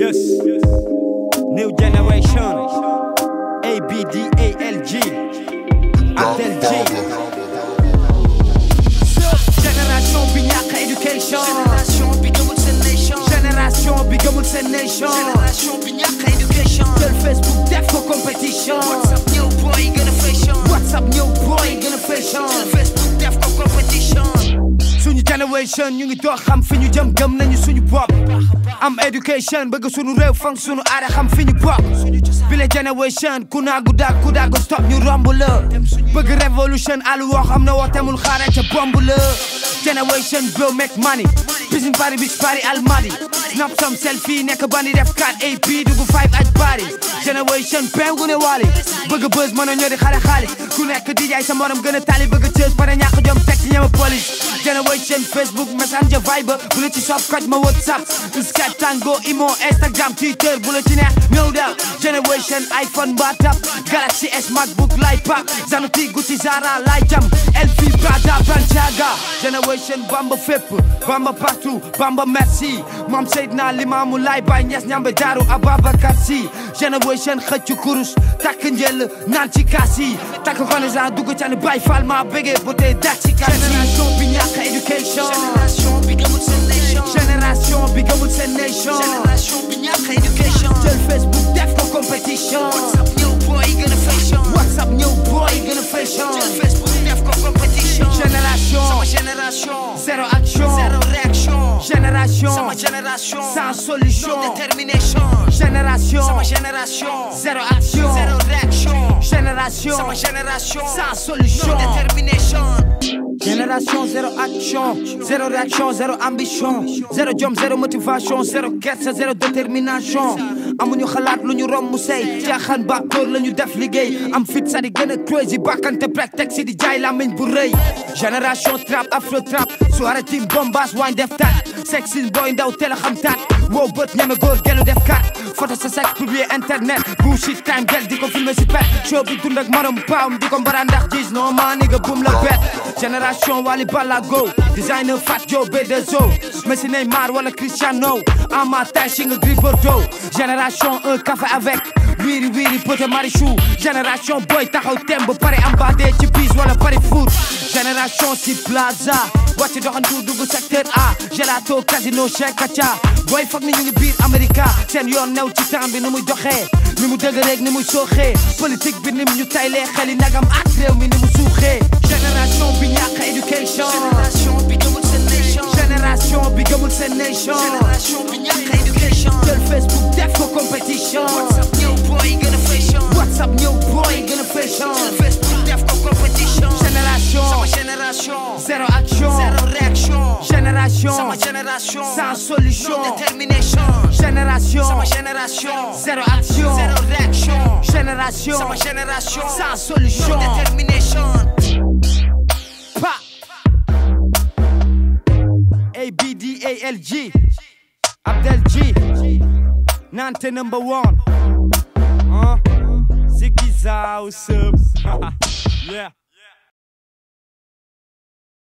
Yes. New generation. A B D A L G. Abdel G. Génération bi ñàkk éducation. Génération bi gëmul seen nation. Génération bi gëmul seen nation. Génération bi ñàkk éducation. Jël Facebook def ko compétition. WhatsApp ñëw boy gën a fashion. WhatsApp ñëw boy gën a fashion. Jël Facebook def ko compétition. suñu generation ñu ngi dox xam fi ñu jëm gëm nañu suñu bopp am education bëgg suñu réew fan suñu aada xam fi ñu bokk bi la generation ku naagu daag ku daagu stop ñu romb la bëgg révolution alu woo xam ne woo temul xaare ca bomb la generation bro make money bisin bari bis bari almadi snap some selfie nekk bandi def 4 AP dugg 5 aj bari generation pengu ne wali bëgg buzz mën a ñori xale xaalis ku nekk di jaay sa morom gën a tali bëgg cës pare ñàkk jom teg ci ñema police generation facebook messenger viber bu la ci sopp koj ma whatsapp skype tango imo instagram twitter bu la ci neex ñëw daal generation iphone mbaatap galaxy s macbook lay pak zanuti gucci zara lay jam lp prada bancaga generation bamba fépp bamba partout bamba merci moom seydina limaamu lay bay ñes ñambe daaru ababacar si generation xëccu kurus takk njël naan ci kaas yi takk connaissance dugg ca ni bay fal ma bëggee bu tey dak ci kaas yi génération bi ñàkk éducation Génération bi gëmul seen nation. génération bi gëmul seen nation Génération bi ñàkk éducation. jël facebook def ko compétition WhatsApp ñëw boy gën a fashion. whatsapp ñëw boy gën a fashion Jël Facebook def ko compétition. génération Sama génération. zéro action Zéro réaction. génération Sama génération. sans solution No détermination. génération Sama génération. zéro action Zéro réaction. génération Sama génération. sans solution No détermination. Génération zéro action, zéro réaction, zéro ambition, zéro jom, zéro motivation, zéro kersa, zéro détermination. amuñu xalaat lu ñu romb say caaxaan ba kóor la ñu def liggéey am fit sa di gën a crazy bakkante break teg si di jaay lamiñ bu rëy. génération trap afro trap soirée team bombas waañ def tat sexy boy ndaw teel a xam tat wow bët ñeme góor gelu def kat photo sa sex publier internet bullshit time gel di ko filmer si pet show bi dund ak marom paam di ko mbara ndax gis no maa ni nga bum la bet génération Wally Ballago designer Fat Joe B2O Messi Neymar wala Cristiano Ama Tashi nga Gris Bordeaux génération un café avec wiri wiri pote Marichou génération boy taxaw tem ba pare am baadee ci bis wala pari foot génération si plaza wàcc doxantu dugg secteur A gelato casino Cheikh Kacha boy foog ni ñu ngi biir America seen yoon new ci temps bi ni muy doxee ni mu dëgg rek ni muy sooxee politique bi ni mu ñu taylee xeli nagam ak réew mi ni mu suuxee génération bi ñàkk éducation Génération bi gëmul seen nation. génération bi gëmul seen nation Génération bi ñàkk éducation. jël Facebook def ko compétition WhatsApp ñëw boy gën a fashion. WhatsApp ñëw boy gën a fashion Jël Facebook def ko compétition. génération Sama génération. zéro action Zéro réaction. génération Sama génération. sans solution No détermination. génération Sama génération. zéro action Zéro réaction. génération Sama génération. sans solution No détermination. Pa. A B D A L G. Abdel G. Nante number one. Huh? Ziggy Zow, what's up? yeah.